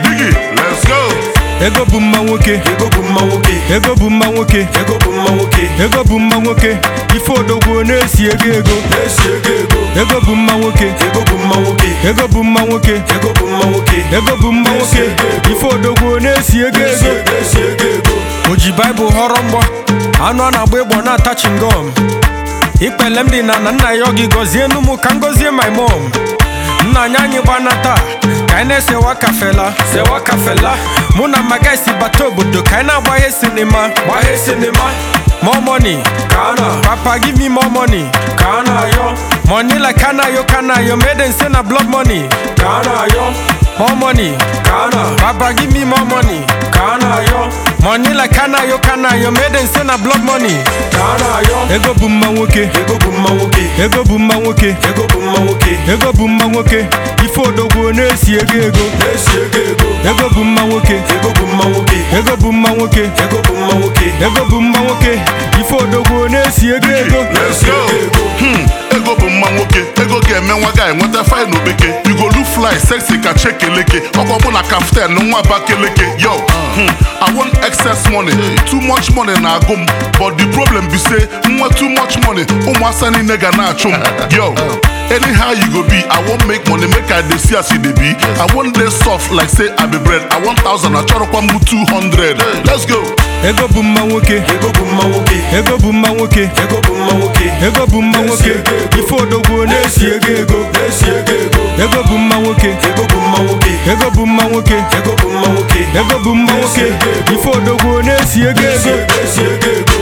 Digi, let's go. ego bụ mma nwoke ego bụ mma nwoke ego bụ mma nwoke ego bụ mma nwoke ego bụ mma nwoke ife odogwu na-esi ego ego na-esi ego ego ego bụ mma nwoke ego bụ mma nwoke ego bụ mma nwoke ego bụ mma nwoke ego bụ mma nwoke ife odogwu na-esi ego na-esi ego ego esi ego ego o ji baịbụl họrọ mgbọ anụ a na-agba ịgbọ na-ata chingom ikpele m dị na na nna ya ọ gị gọzie enu m ka m gọzie my mom nna anyị anyị gbanata ka anyị na-esewa kafela sewa kafela mụ na maga si bata obodo ka anyị na-agbaghe sinima gbaghe sinima more money ka na papa give me more money ka na ayọ money like kanayo kanayo made in say na blood money ka na ayọ more money ka na papa give me more money ka na ayọ money like kanayo kanayo made in say na blood money ka na ayọ ego bụ mma nwoke ego bụ mma nwoke ego bụ mma nwoke ego bụ mma nwoke ego bụ mma nwoke ife odogwu na-esi ego ego na-esi ego ego ego bụ mma nwoke ego bụ mma nwoke ego bụ mma nwoke ego bụ mma nwoke ego bụ mma nwoke ife odogwu na-esi ego ego Let's go. Hmm, ego bụ mma nwoke ego ga-eme nwa ga enweta faịlụ bekee you go look fly sexy ka chekeleke ọkwa mụ na kaftan nwa abakeleke yo hmm, I want excess money too much money na-agụ m but the problem be say nwa too much money ụmụasa niile ga na-achụ m yo anyhow you go be I wan make money make I dey see as you dey be I wan dey soft like say I be bread I want thousand achọrọkwa m 200 let's go ego bụ mma nwoke ego bụ mma nwoke ego bụ mma nwoke ego bụ mma nwoke ego bụ mma nwoke ife odogwu na-esi ego ego na-esi ego ego ego bụ mma nwoke ego bụ mma nwoke ego bụ mma nwoke ego bụ mma nwoke ego bụ mma nwoke ife odogwu na-esi ego na-esi ego ego esi ego ego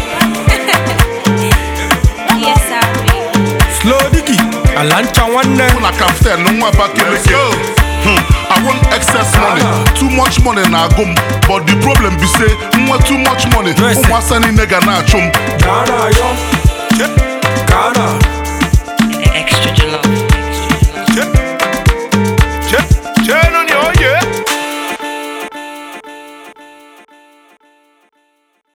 Yes, sorry. slow digi ala ncha nwanne mụ na kaftan nwa abakeleke Hmm, I want excess money too much money na-agụ m but the problem be say nwa too much money Yes. ụmụasa niile ga na-achụ m ka a na-ayọ ka a na